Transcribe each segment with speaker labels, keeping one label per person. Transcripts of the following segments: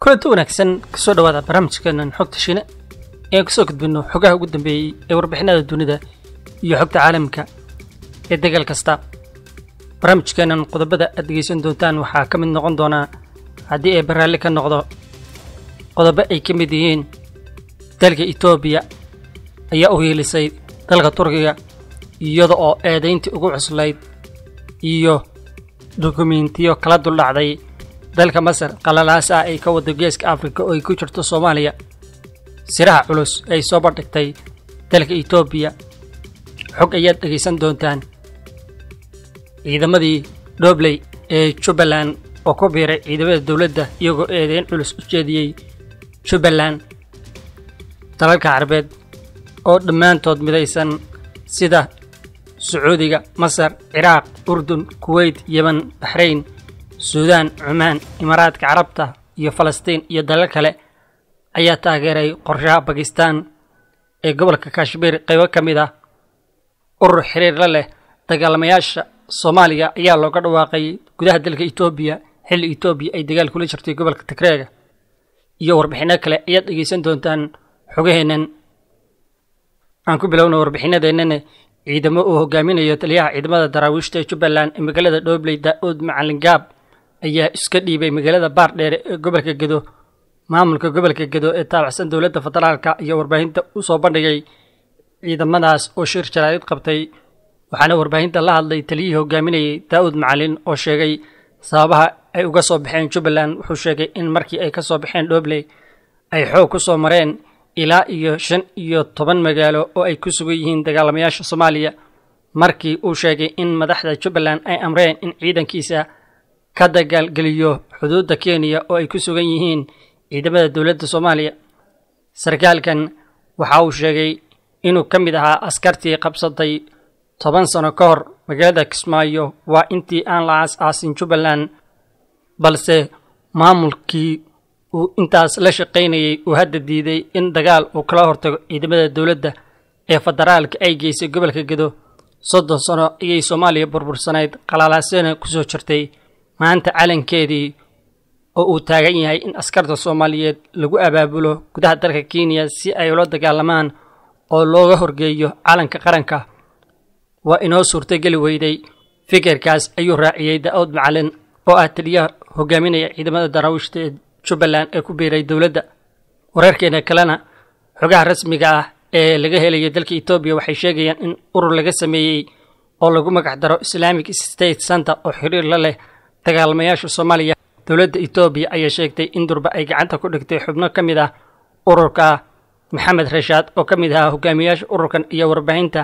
Speaker 1: kulanti wanaagsan kasoo dhawaada barnaamijkeenan xogta shine ean kasoo gudbino xogaha ugu dambeeyey ee warbixinada dunida iyo xogta caalamka ee degal kasta barnaamijkeenan qodobada aad dhegeysan doontaan waxaa ka mid noqon doonaa haddii ay baraalli ka noqdo qodobo ay ka mid yihiin dalka etoobiya ayaa u hiilisay dalka turkiga iyada oo eedayntii ugu cuslayd iyo dukumentiyo kala duldhacday dalka masar qalalaas ah ay ka wado geeska afrika oo ay ku jirto soomaaliya siraha culus ay soo bandhigtay dalka etoobiya xog ayaad dhegaysan doontaan ciidamadii dhobley ee jubbaland oo ku biiray ciidamada dowladda iyagoo eedeyn culus u jeediyey jubbaland dalalka carabeed oo dhammaantood midaysan sida sacuudiga masar ciraaq urdun kuweyt yemen baxrayn suudaan cumaan imaaraadka carabta iyo falastiin iyo dalal kale ayaa taageeray qorshaha bakistan ee gobolka kashmiir qaybo ka mid ah urur xiriir la leh dagaalamayaasha soomaaliya ayaa looga dhawaaqay gudaha dalka etoobiya xilli etoobiya ay dagaal kula jirtay gobolka tigreega iyo warbixinno kale ayaad dhegeysan doontaan xogaheennan aan ku bilowna warbixinadeennana ciidamo uu hogaaminayo taliyaha ciidamada daraawiishta ee jubbaland ee magaalada dhobley daa-uud macalin gaab ayaa iska dhiibay magaalada baardheere ee gobolka gedo maamulka gobolka gedo ee taabacsan dowladda federaalka iyo warbaahinta u soo bandhigay ciidamadaas oo shir jaraa'id qabtay waxaana warbaahinta la hadlay taliyihii hogaaminayay daa-uud macalin oo sheegay sababaha ay uga soo baxeen jubbaland wuxuu sheegay in markii ay ka soo baxeen dhobley ay xoog ku soo mareen ilaa iyo shan iyo toban magaalo oo ay ku sugan yihiin dagaalamayaasha soomaaliya markii uu sheegay in madaxda jubbaland ay amreen in ciidankiisa ka dagaalgeliyo xuduudda kenya oo ay ku sugan yihiin ciidamada dowladda soomaaliya sarkaalkan waxa uu sheegay inuu ka mid ahaa askartii qabsatay toban sano ka hor magaalada kismaayo waa intii aan la aas-aasin jubbaland balse maamulkii uu intaas la shaqaynayay uu hadda diiday in dagaal uu kala hortago ciidamada dowladda ee federaalka ay geysay gobolka gedo soddon sano ayay soomaaliya burbursanayd qalaalaasyana ku soo jirtay maanta calankeedii oo uu taagan yahay in askarta soomaaliyeed lagu abaabulo gudaha dalka kenya si ay ula dagaalamaan oo looga horgeeyo calanka qaranka waa inoo suurtogeli weyday fikirkaas ayuu raaciyey da-ood macalin oo ah taliyaha hogaaminaya ciidamada daraawiishta ee jubbaland ee ku biiray dowladda wararkeena kalena xogaha rasmiga ah ee laga helayo dalka etoobiya waxay sheegayaan in urur laga sameeyey oo lagu magac daro islamic state center oo xiriir la leh dagaalamayaasha soomaaliya dowladda etoobiya ayaa sheegtay in durba ay gacanta ku dhigtay xubno ka mid ah ururka maxamed rashaad oo ka mid ahaa hogaamiyaasha ururkan iyo warbaahinta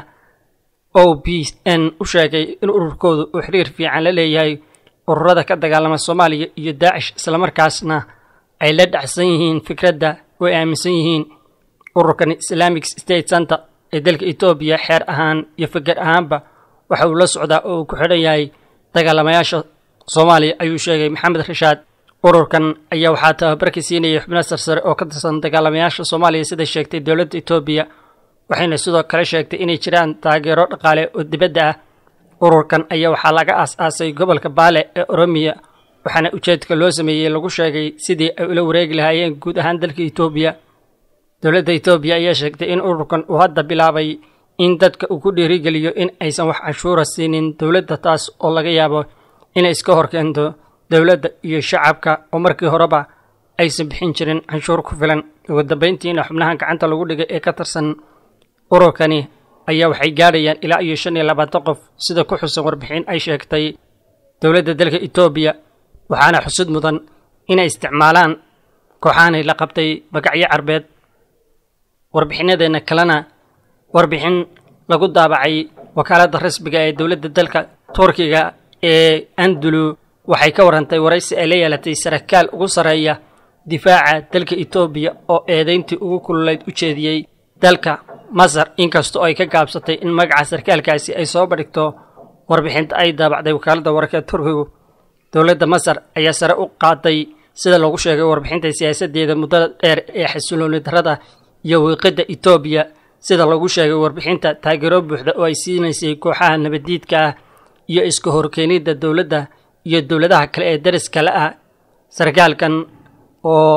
Speaker 1: o b n u sheegay in ururkoodu uu xiriir fiican la leeyahay ururada ka dagaalama soomaaliya iyo daacish islamarkaasna ay la dhacsan yihiin fikradda oo ay aaminsan yihiin ururkan islamic state center ee dalka etoobiya xeer ahaan iyo fikir ahaanba waxa uu la socdaa oo uu ku xidhan yahay dagaalamayaasha soomaaliya ayuu sheegay maxamed rashaad ururkan ayaa waxaa tababarka siinayay xubno sarsare oo ka tirsan dagaalamayaasha soomaaliya sida sheegtay dowladda etoobiya waxayna sidoo kale sheegtay inay jiraan taageero dhaqaale oo dibadda ah ururkan ayaa waxaa laga aas-aasay gobolka baale ee oromiya waxaana ujeedka loo sameeyey lagu sheegay sidii ay ula wareegi lahaayeen guud ahaan dalka etoobiya dowladda etoobiya ayaa sheegtay in ururkan uu hadda bilaabay in dadka uu ku dhiirigeliyo in aysan wax canshuura siinin dowladda taas oo laga yaabo inay iska horkeento dowladda iyo shacabka oo markii horeba aysan bixin jirin canshuur ku filan ugu dambayntiina xubnahan gacanta lagu dhigay ee ka tirsan ururkani ayaa waxay gaadhayaan ilaa iyo shan iyo labaatan qof sida ku xusan warbixin ay sheegtay dowladda dalka etoobiya waxaana xusud mudan inay isticmaalaan kooxaanay la qabtay magacyo carbeed warbixinadeenna kalena warbixin lagu daabacay wakaaladda rasmiga ee dowladda dalka turkiga ee andulu waxay ka warantay waraysi ay la yeelatay sarakaal ugu sarreeya difaaca dalka etoobiya oo eedayntii ugu kululayd u jeediyey dalka masar inkastoo ay ka gaabsatay in magaca sarkaalkaasi ay soo bandhigto warbixinta ay daabacday wakaaladda wararka turkigu dowladda masar ayaa sare u qaaday sida lagu sheegay warbixinta siyaasaddeeda muddada dheer ee xasilooni darrada iyo wiiqidda etoobiya sida lagu sheegay warbixinta taageero buuxda oo ay siinaysay kooxaha nabaddiidka ah iyo iska horkeenidda dowladda iyo dowladaha kale ee dariska la ah sarkaalkan oo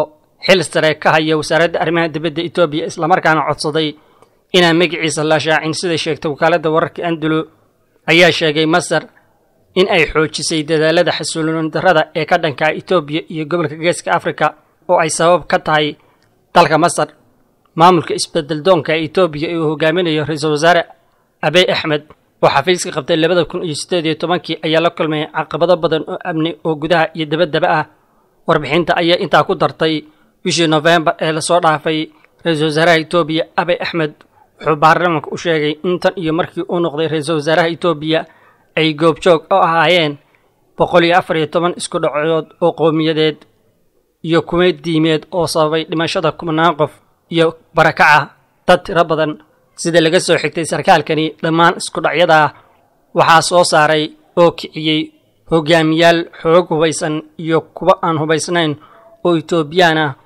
Speaker 1: xil sare ka haya wasaaradda arrimaha dibadda etoobiya islamarkaana codsaday inaan magaciisa la shaacin sida sheegtay wakaaladda wararka andulo ayaa sheegay masar in ay xoojisay dadaalada xasuulin darrada ee ka dhanka etoobiya iyo gobolka geeska afrika oo ay sabab ka tahay dalka masar maamulka isbedeldoonka ee etoobiya ee uu hogaaminayo ra-iisul wasaare abey axmed oo xafiiska qabtay labada kun iyo siddeed iyo tobankii ayaa la kulmay caqabado badan oo amni oo gudaha iyo dabaddaba ah warbixinta ayaa intaa ku dartay bishii nofembar ee lasoo dhaafay ra-iisul wasaaraha etoobiya abey axmed wuxuu baarlamaanka u sheegay in tan iyo markii uu noqday ra-iisul wasaaraha etoobiya ay goobjoog u ahaayeen boqol iyo afar iyo toban isku dhacood oo qowmiyadeed iyo kuwa diimeed oo sababay dhimashada kumanaan qof iyo barakaca dad tiro badan sida laga soo xigtay sarkaalkani dhammaan isku dhacyadaa waxaa soo saaray oo kiciyey hogaamiyaal xoog hubaysan iyo kuwa aan hubaysnayn oo etoobiyaan ah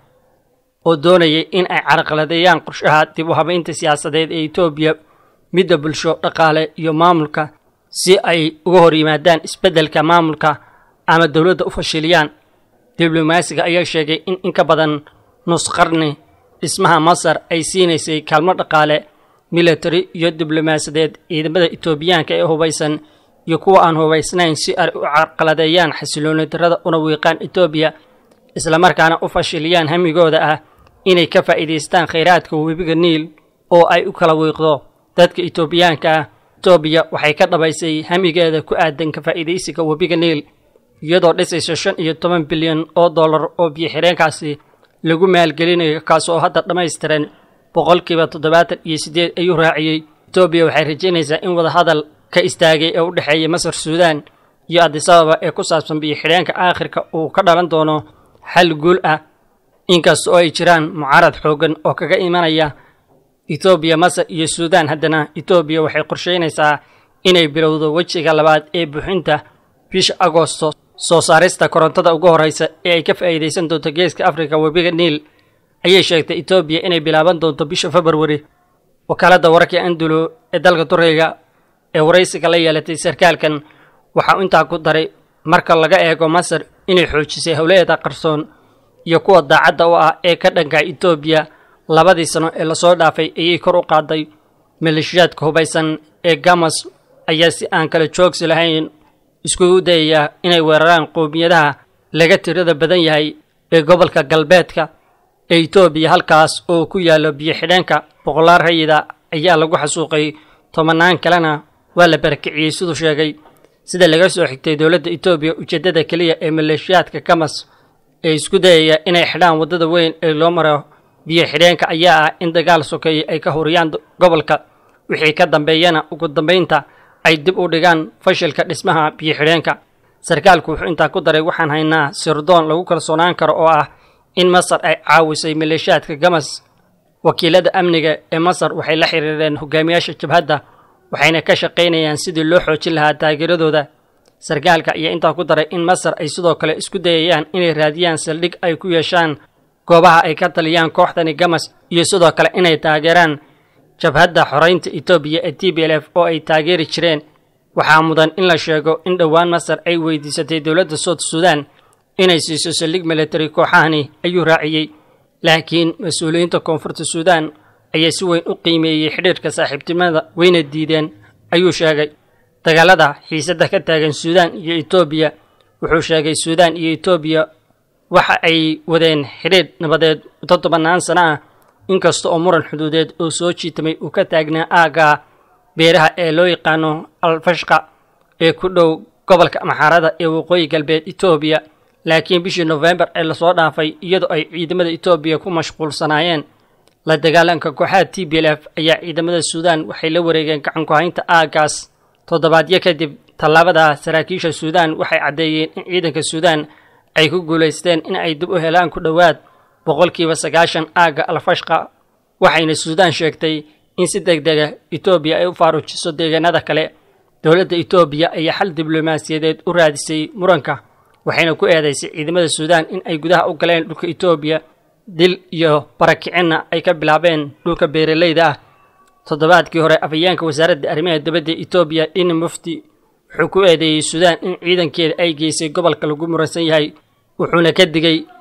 Speaker 1: oo doonayay in ay carqaladeeyaan qorshaha dib u habaynta siyaasadeed ee etoobiya midda bulsho dhaqaale iyo maamulka si ay uga hor yimaadaan isbeddelka maamulka ama dowladda u fashiliyaan diblomaasiga ayaa sheegay in in ka badan nus qarni dhismaha masar ay siinaysay kaalmo dhaqaale military iyo diblomaasiyadeed ciidamada etoobiyaanka ee hubaysan iyo kuwa aan hubaysnayn si ay u carqaladeeyaan xasilooni darrada una wiiqaan etoobiya islamarkaana u fashiliyaan hamigooda ah inay ka faa'iidaystaan khayraadka webiga niil oo ay u kala wiiqdo dadka etoobiyaanka ah etoobiya waxay ka dhabaysay hamigeeda ku aadan ka faa'iidaysiga webiga niil iyadoo dhisaysa shan iyo toban bilyan oo dollar oo biyo-xireenkaasi lagu maalgelinayo kaasoo hadda dhammaystiran boqolkiiba toddobaatan iyo siddeed ayuu raaciyey etoobiya waxay rajaynaysaa in wadahadal ka istaagay ee u dhexeeya masar suudaan iyo adisababa ee ku saabsan biyo-xidheenka aakhirka uu ka dhalan doono xal guul ah inkasta oo ay jiraan mucaarad xooggan oo kaga imanaya etoobiya masar iyo suudaan haddana etoobiya waxay qorsheynaysaa inay bilowdo wejiga labaad ee buuxinta bisha agoosto soo saarista korontada ugu horreysa ee ay ka faa'iidaysan doonto geeska afrika webiga niil ayay sheegtay etoobiya inay bilaaban doonto bisha februari wakaaladda wararka andulo ee dalka turkiga ee waraysiga la yeelatay sarkaalkan waxa uu intaa ku daray marka laga eego masar inay xoojisay howlaheeda qarsoon iyo kuwa daacadda u ah ee ka dhanka etoobiya labadii sano ee lasoo dhaafay ayay kor u qaaday maleeshiyaadka hubaysan ee gamas ayaa si aan kala joogsi lahayn iskugu dayaya inay weeraraan qowmiyadaha laga tirada badan yahay ee gobolka galbeedka ee etoobiya halkaas oo ku yaallo biyo-xidheenka boqolaal rayida ayaa lagu xasuuqay tobanaan kalena waa la barakiciyey siduu sheegay sida laga soo xigtay dowladda etoobiya ujeeddada keliya ee maleeshiyaadka gamas ee isku dayaya inay xidhaan waddada weyn ee loo maro biyo-xidheenka ayaa ah in dagaal sokeeye ay ka horiyaan gobolka wixii ka dambeeyana ugu dambaynta ay dib u dhigaan fashilka dhismaha biyo-xidheenka sarkaalku wuxuu intaa ku daray waxaan haynaa sirdoon lagu kalsoonaan karo oo ah in masar ay caawisay maleeshiyaadka gamas wakiilada amniga ee masar waxay la xiriireen hogaamiyaasha jabhadda waxayna ka shaqaynayaan sidii loo xoojin lahaa taageeradooda sarkaalka ayaa intaa ku daray in masar ay sidoo kale isku dayayaan inay raadiyaan saldhig ay ku yeeshaan goobaha ay ka taliyaan kooxdani gamas iyo sidoo kale inay taageeraan jabhadda xoreynta etoobiya ee t b l f oo ay taageeri jireen waxaa mudan in la sheego in dhowaan masar ay weydiisatay dowladda soud suudaan inay siiso saldhig military kooxahani ayuu raaciyey laakiin mas-uuliyiinta koonfurta suudaan ayaa si weyn u qiimeeyey xidhiirka saaxiibtinimada wayna diideen ayuu sheegay dagaalada xiisadda ka taagan suudaan iyo etoobiya wuxuu sheegay suudaan iyo etoobiya waxa ay wadeen xidhiidh nabadeed muddo tobannaan sano ah inkasta oo muran xuduudeed oo soo jiitamay uu ka taagnaa aagga beeraha ee loo yaqaano alfashqa ee ku dhow gobolka maxaarada ee waqooyi galbeed etoobiya laakiin bishii nofembar ee lasoo dhaafay iyadoo ay ciidamada etoobiya ku mashquulsanaayeen la dagaalanka kooxaha t b l f ayaa ciidamada suudaan waxay la wareegeen gacan ku-haynta aaggaas toddobaadyo kadib tallaabada saraakiisha suudaan waxay caddeeyeen in ciidanka suudaan ay ku guulaysteen in ay dib u helaan ku dhowaad boqolkiiba sagaashan aagga alfashqa waxayna suudaan sheegtay in si deg dega etoobiya ay u faarujiso deegaanada kale dowladda etoobiya ayaa xal diblomaasiyadeed u raadisay muranka waxayna ku eedaysay ciidamada suudaan in ay gudaha u galeen dhulka etoobiya dil iyo barakicinna ay ka bilaabeen dhulka beeraleyda ah toddobaadkii hore afhayeenka wasaaradda arrimaha dibadda etoobiya dhini mufti wuxuu ku eedeeyey suudaan in ciidankeeda ay geysay gobolka lagu muransan yahay wuxuuna ka digay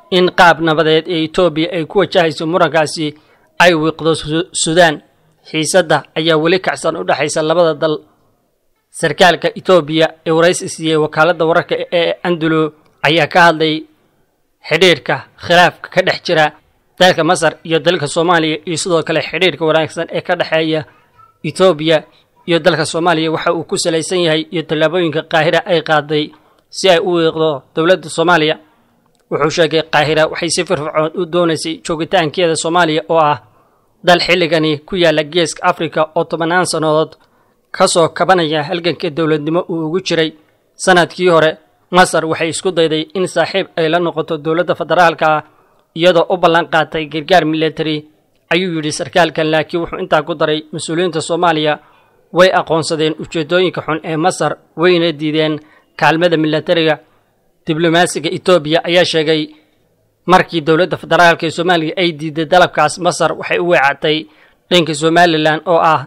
Speaker 1: in qaab nabadeed ee etoobiya ay ku wajahayso murankaasi ay wiiqdo suudaan xiisadda ayaa weli kacsan u dhexaysa labada dal sarkaalka etoobiya ee waraysi siiyey wakaaladda wararka ee andulo ayaa ka hadlay xidhiirka khilaafka ka dhex jira dalka masar iyo dalka soomaaliya iyo sidoo kale xidhiirka wanaagsan ee ka dhexeeya etoobiya iyo dalka soomaaliya waxa uu ku salaysan yahay iyo tallaabooyinka qaahira ay qaaday si ay u wiiqdo dowladda soomaaliya wuxuu sheegay qaahira waxay si firfircoon u doonaysay joogitaankeeda soomaaliya oo ah dal xilligani ku yaalla geeska afrika oo tobannaan sannadood ka soo kabanaya halganka dowladnimo uu ugu jiray sannadkii hore masar waxay isku dayday in saaxiib ay la noqoto dowladda federaalka ah iyadoo u ballan qaatay gargaar military ayuu yidhi sarkaalkan laakiin wuxuu intaa ku daray mas-uuliyiinta soomaaliya way aqoonsadeen ujeeddooyinka xun ee masar wayna diideen kaalmada militariga diblomaasiga etoobiya ayaa sheegay markii dowladda federaalka ee soomaaliya ay diiday dalabkaas masar waxay u weecatay dhanka somalilan oo ah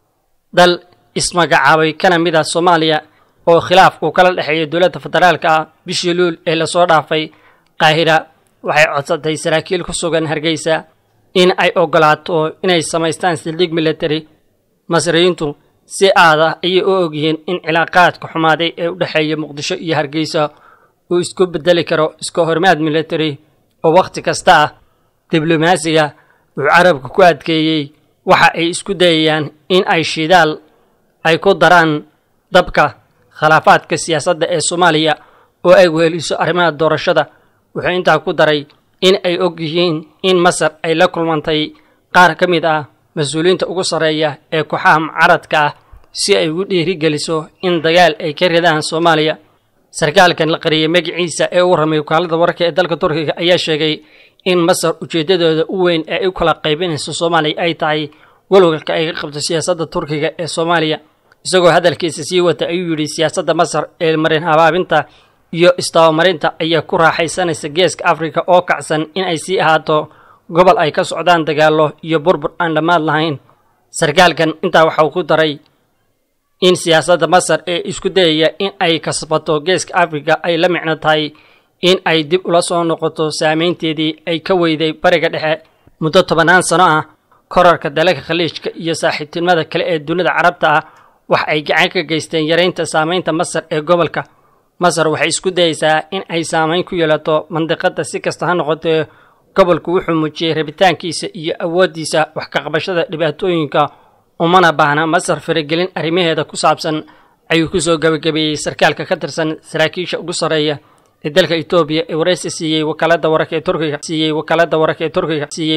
Speaker 1: dal ismagacaabay kana mid ah soomaaliya oo khilaaf uu kala dhexeeya dowladda federaalka ah bishii luul ee lasoo dhaafay qaahira waxay codsatay saraakiil ku sugan hargeysa in ay ogolaato inay samaystaan sildhig military masriyiintu si aada ayay u ogyihiin in cilaaqaadka xumaaday ee u dhexeeya muqdisho iyo hargeysa uu isku bedeli karo iska hormaad military oo wakhti kasta ah diblomaasiga wuxuu carabka ku adkeeyey waxa ay isku dayayaan in ay shidaal ay ku daraan dabka khilaafaadka siyaasadda ee soomaaliya oo ay weeliso arrimaha doorashada wuxuu intaa ku daray in ay og yihiin in masar ay la kulmantay qaar ka mid ah mas-uuliyiinta ugu sarreeya ee kooxaha mucaradka ah si ay ugu dhiirigeliso in dagaal ay ka ridaan soomaaliya sarkaalkan la qariyay magaciisa ee u ramay wakaalada wararka ee dalka turkiga ayaa sheegay in masar ujeeddadooda u weyn ee ay u kala qaybinayso soomaaliya ay tahay walwalka ay ka qabto siyaasadda turkiga ee soomaaliya isagoo hadalkiisa sii wata ayuu yidhi siyaasadda masar ee marin habaabinta iyo istabamarinta ayaa ku raaxaysanaysa geeska afrika oo kacsan in ay sii ahaato gobol ay ka socdaan dagaallo iyo burbur aan dhammaad lahayn sarkaalkan intaa waxauu ku daray in siyaasadda masar ee isku dayaya in ay kasbato geeska afrika ay la micno tahay in ay dib ula soo noqoto saameynteedii ay ka weyday bariga dhexe muddo tobannaan sano ah korarka dalalka khaliijka iyo saaxiibtinimada kale ee dunida carabta ah wax ay gacan ka geysteen yaraynta saameynta masar ee gobolka masar waxay isku dayeysaa in ay saameyn ku yeelato mandiqadda si kasta ha noqotee gobolku wuxuu muujiyey rabitaankiisa iyo awooddiisa wax ka qabashada dhibaatooyinka umana baahna masar faragelin arrimaheeda ku saabsan ayuu ku soo gebagabeeyey sarkaalka ka tirsan saraakiisha ugu sarreeya ee dalka etoobiya ee waraysi siiyey wakaaladda wararka ee turkiga siiyey wakaaladda wararka ee turkiga siiyey